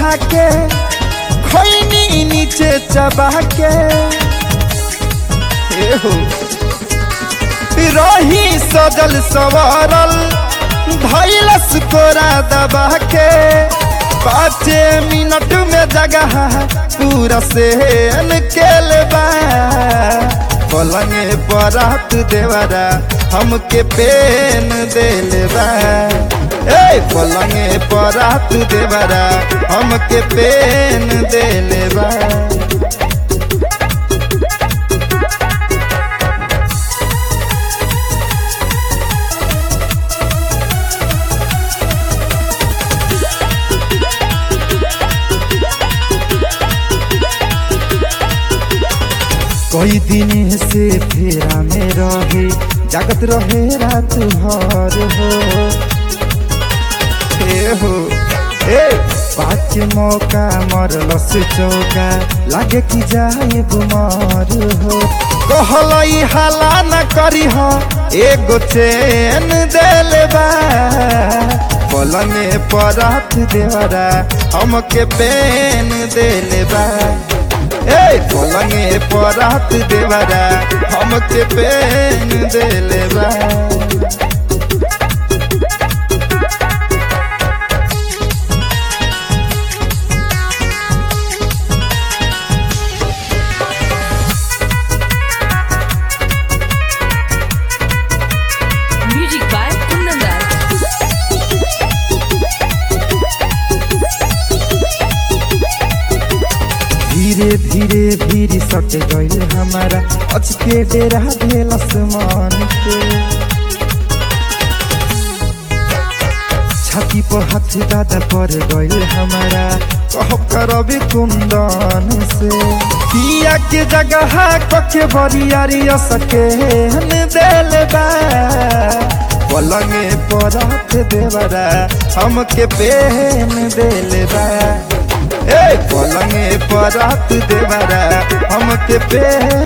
खा के खैनी नीचे चबा के ए हो रही सजल सवारल धैलस कोरा दबा के पाँच मिनट में जगह पूरा से केल बा पलंगे बरात देवरा हमके पेन देल बा ए पलंगे बरात देवरा हमके पेन देल बा कई दिन से फेरा में रहे जागत रहे रात भर हो ए हो ए पाँच मौका मरल से चौका लागे कि जाए बुमार हो कहलई हाला न करी हो एगो चैन देल बा पलंगे परात देवरा हमके पेन देल बा ए पलंगे परात देवरा हमके पेन देले बा Music by Kundan Das. धीरे धीरे धीरे सट गइल हमारा अचके डेरा भेल आसमान के छाती पर हाथ दादा पर गइल हमारा कह करबी कुंदन से पिया के जगह कके बरियारी सके देल बा पलंगे परात देवरा हमके पेन देल बा ए पलंगे परात देवरा हमके पेन